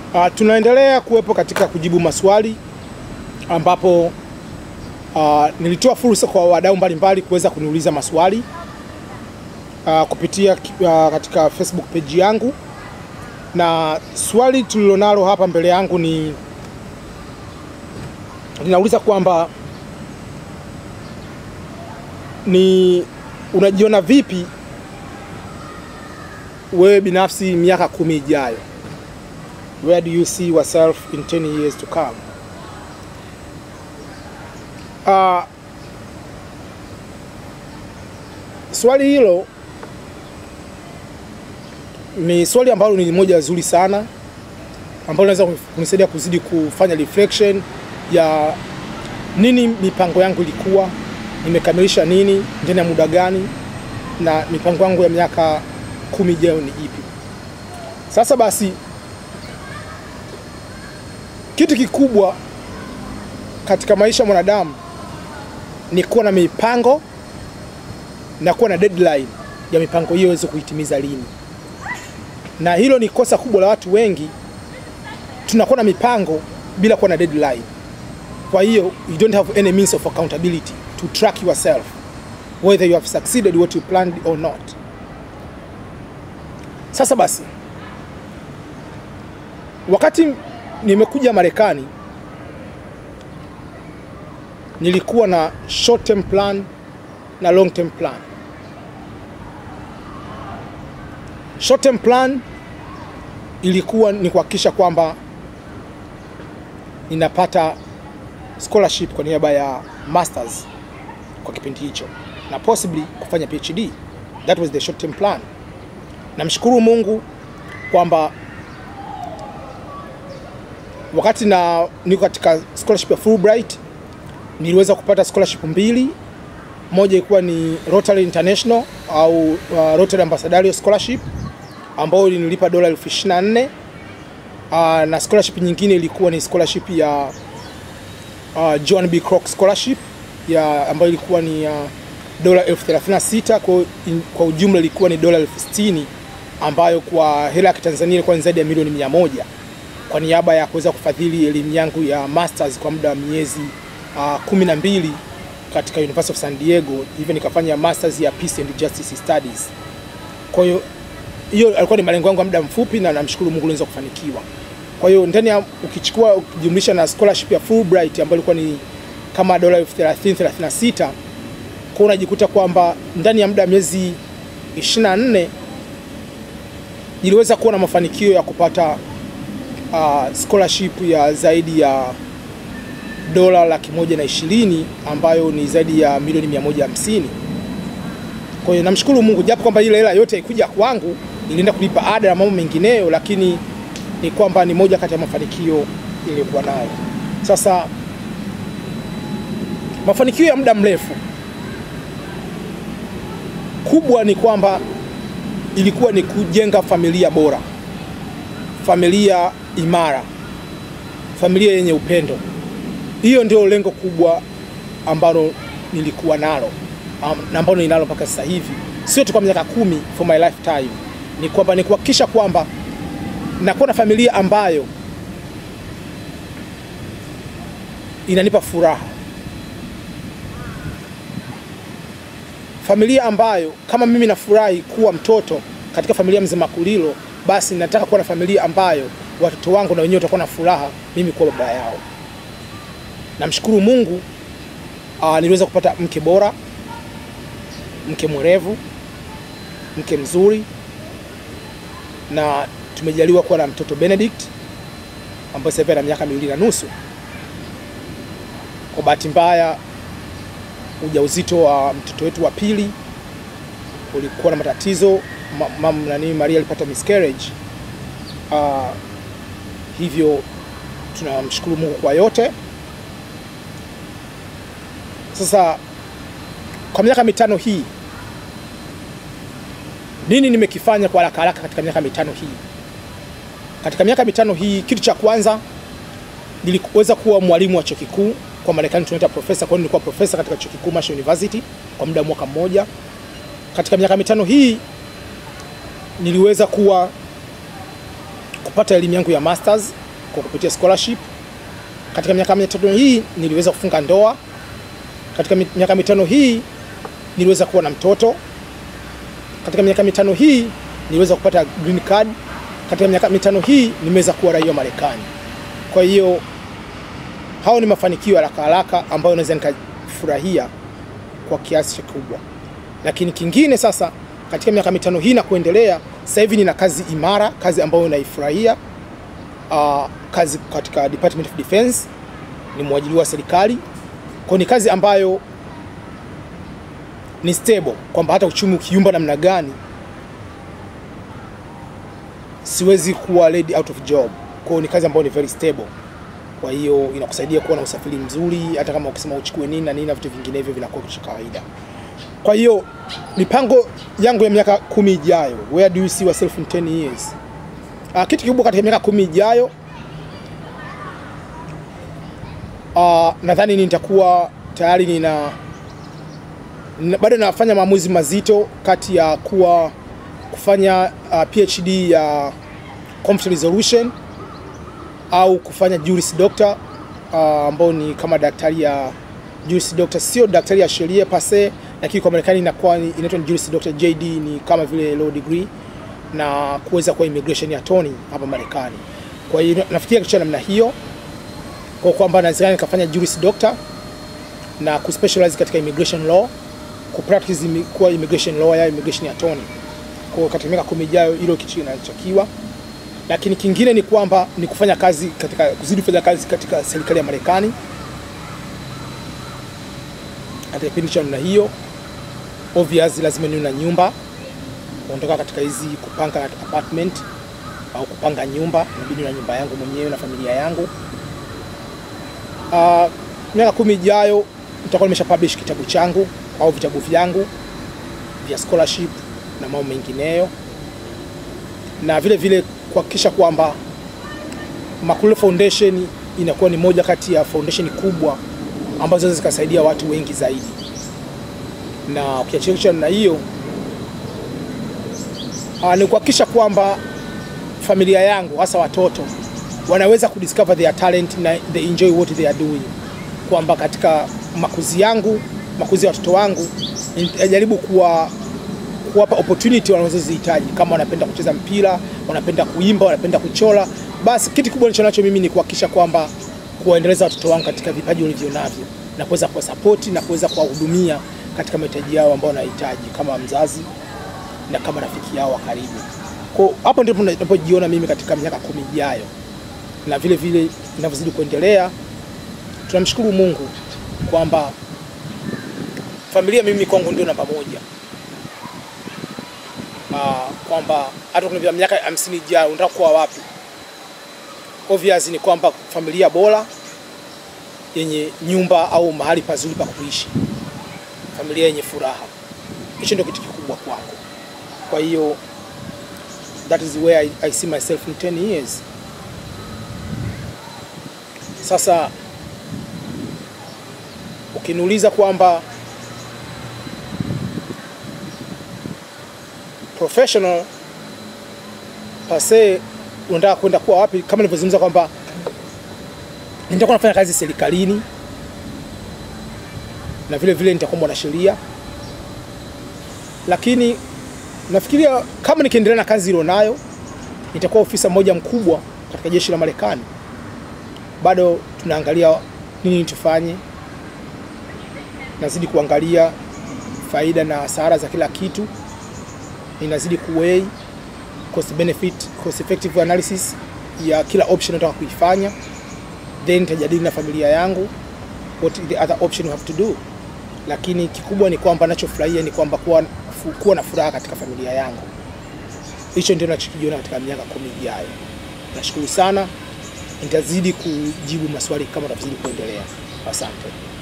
Uh, tunaendelea kuwepo katika kujibu maswali ambapo uh, nilitoa fursa kwa wadau mbalimbali kuweza kuniuliza maswali uh, kupitia uh, katika Facebook page yangu, na swali tulilonalo hapa mbele yangu ni linauliza kwamba ni unajiona vipi wewe binafsi miaka kumi ijayo? Where do you see yourself in 10 years to come? Uh, swali hilo ni swali ambalo ni moja zuri sana ambalo linaweza kunisaidia kuzidi kufanya reflection ya nini mipango yangu ilikuwa, nimekamilisha nini ndani ya muda gani, na mipango yangu ya miaka kumi ijayo ni ipi. Sasa basi, kitu kikubwa katika maisha ya mwanadamu ni kuwa na mipango na kuwa na deadline ya mipango hiyo iweze kuitimiza lini, na hilo ni kosa kubwa la watu wengi. Tunakuwa na mipango bila kuwa na deadline. Kwa hiyo you don't have any means of accountability to track yourself whether you have succeeded what you planned or not. Sasa basi, wakati nimekuja Marekani nilikuwa na short term plan na long term plan. Short term plan ilikuwa ni kuhakikisha kwamba ninapata scholarship kwa niaba ya masters kwa kipindi hicho na possibly kufanya PhD. That was the short term plan. Namshukuru Mungu kwamba wakati na niko katika scholarship ya Fulbright niliweza kupata scholarship mbili. Moja ilikuwa ni Rotary International au uh, Rotary Ambassadorial Scholarship ambayo ilinilipa dola elfu ishirini na nne uh, na scholarship nyingine ilikuwa ni scholarship ya uh, John B. Kroc Scholarship ya ambayo ilikuwa ni uh, dola elfu thelathini na sita kwa, kwa ujumla ilikuwa ni dola elfu sitini ambayo kwa hela ya Kitanzania ilikuwa ni zaidi ya milioni mia moja kwa niaba ya kuweza kufadhili elimu yangu ya masters kwa muda wa miezi uh, kumi na mbili katika University of San Diego, hivyo nikafanya masters ya Peace and Justice Studies. Kwa hiyo hiyo alikuwa ni malengo yangu ya muda mfupi, na namshukuru Mungu niweza kufanikiwa. Kwa hiyo ndani ya ukichukua ukijumlisha na scholarship ya Fulbright ambayo ilikuwa ni kama dola elfu thelathini thelathini na sita kwa unajikuta kwamba ndani ya muda wa miezi 24 niliweza kuwa na mafanikio ya kupata uh, scholarship ya zaidi ya dola laki moja na ishirini ambayo ni zaidi ya milioni mia moja hamsini. Kwa hiyo namshukuru Mungu japo kwamba ile hela yote haikuja kwangu, ilienda kulipa ada na mambo mengineyo, lakini ni kwamba ni moja kati ya mafanikio iliyokuwa nayo. Sasa mafanikio ya muda mrefu kubwa ni kwamba ilikuwa ni kujenga familia bora, familia imara, familia yenye upendo. Hiyo ndio lengo kubwa ambalo nilikuwa nalo na ambalo ninalo mpaka sasa hivi, sio tu kwa miaka kumi, for my lifetime, ni kwamba ni kuhakikisha kwamba nakuwa na familia ambayo inanipa furaha, familia ambayo kama mimi nafurahi kuwa mtoto katika familia Mzee Makulilo, basi nataka kuwa na familia ambayo watoto wangu na wenyewe watakuwa na furaha mimi kuwa baba yao. Namshukuru Mungu uh, niliweza kupata mke bora, mke mwerevu, mke mzuri, na tumejaliwa kuwa na mtoto Benedict ambaye sasa hivi ana miaka miwili na nusu. Kwa bahati mbaya, ujauzito wa mtoto wetu wa pili ulikuwa na matatizo mam nani, Maria alipata miscarriage uh, hivyo tunamshukuru Mungu kwa yote. Sasa kwa miaka mitano hii nini nimekifanya kwa haraka haraka katika miaka mitano hii? Katika miaka mitano hii, kitu cha kwanza niliweza kuwa mwalimu wa chuo kikuu kwa Marekani tunaita profesa. Kwa hiyo nilikuwa profesa katika chuo kikuu Marshall University kwa muda wa mwaka mmoja. Katika miaka mitano hii niliweza kuwa kupata elimu yangu ya masters kwa kupitia scholarship. Katika miaka mitano hii niliweza kufunga ndoa. Katika mi- miaka mitano hii niliweza kuwa na mtoto. Katika miaka mitano hii niliweza kupata green card. Katika miaka mitano hii nimeweza kuwa raia wa Marekani. Kwa hiyo hao ni mafanikio ya haraka haraka ambayo naweza nikafurahia kwa kiasi kikubwa. Lakini kingine sasa, katika miaka mitano hii na kuendelea, sasa hivi nina kazi imara, kazi ambayo naifurahia. Uh, kazi katika Department of Defense, ni mwajiri wa serikali. Kwa ni kazi ambayo ni stable, kwamba hata uchumi ukiumba namna gani siwezi kuwa laid out of job. Kwa hiyo ni kazi ambayo ni very stable. Kwa hiyo inakusaidia kuwa na usafiri mzuri, hata kama ukisema uchukue nini na nini na vitu vinginevyo vinakuwa cha kawaida. Kwa hiyo mipango yangu ya miaka kumi ijayo, where do you see yourself in 10 years? Uh, kitu kikubwa katika miaka kumi ijayo uh, nadhani nitakuwa tayari nina, nina bado nafanya maamuzi mazito kati ya kuwa kufanya uh, PhD ya conflict resolution au kufanya Juris Doctor uh, ambao ni kama daktari ya Juris Doctor, sio daktari ya sheria pase, lakini kwa Marekani inakuwa ni- inaitwa ni Juris Doctor JD, ni kama vile law degree na kuweza kuwa immigration attorney hapa Marekani. Kwa hiyo nafikiria kitu cha namna hiyo, kwa kwamba nawezekana nikafanya Juris Doctor na kuspecialize katika immigration law, kupractice imi- kuwa immigration lawyer, immigration attorney. Kwa hiyo katika miaka kumi ijayo hilo kitu kinachotakiwa lakini kingine ni kwamba ni kufanya kazi katika kuzidi kufanya kazi katika serikali ya Marekani katika kipindi cha namna hiyo. Obvious, lazima niwe na nyumba, kuondoka katika hizi kupanga apartment au kupanga nyumba, inabidi na nyumba yangu mwenyewe na familia yangu. Uh, miaka kumi ijayo nitakuwa nimesha publish kitabu changu au vitabu vyangu vya scholarship na mambo mengineyo na vile vile kuhakikisha kwamba Makulile Foundation inakuwa ni moja kati ya foundation kubwa ambazo zinaweza zikasaidia watu wengi zaidi, na ukiachilia na hiyo ah, ni kuhakikisha kwamba familia yangu hasa watoto wanaweza kudiscover their talent na they enjoy what they are doing, kwamba katika makuzi yangu makuzi ya watoto wangu najaribu kuwa kuwapa opportunity wanazozihitaji. Kama wanapenda kucheza mpira, wanapenda kuimba, wanapenda kuchora, basi kitu kubwa nilicho nacho mimi ni kuhakikisha kwamba kuwaendeleza watoto wangu katika vipaji walivyo navyo na kuweza kuwasapoti na kuweza kuwahudumia katika mahitaji yao ambao wanahitaji kama mzazi na kama rafiki yao wa karibu. Kwa hapo ndipo ninapojiona mimi katika miaka kumi ijayo, na vile vile inavyozidi kuendelea, tunamshukuru Mungu kwamba familia mimi kwangu ndio namba moja. Uh, kwamba hata kuna miaka hamsini ijayo unataka kuwa wapi? Obvious ni kwamba familia bora yenye nyumba au mahali pazuri pa kuishi, familia yenye furaha. Hicho ndio kitu kikubwa kwangu. Kwa hiyo that is where I, I see myself in 10 years. Sasa ukiniuliza kwamba professional pase unataka kwenda kuwa wapi, kama nilivyozungumza kwamba nitakuwa nafanya kazi serikalini na vile vile nitakuwa mwanasheria, lakini nafikiria kama nikiendelea na kazi ilionayo nitakuwa ofisa mmoja mkubwa katika jeshi la Marekani. Bado tunaangalia nini tufanye, nazidi kuangalia faida na hasara za kila kitu inazidi kuweigh cost benefit, cost effective analysis ya kila option nataka kuifanya, then nitajadili na familia yangu what the other option we have to do. Lakini kikubwa ni kwamba nachofurahia ni kwamba kuwa, kuwa na furaha katika familia yangu. Hicho ndio nachokijiona katika miaka kumi ijayo. Nashukuru sana, nitazidi kujibu maswali kama tutazidi kuendelea. Asante.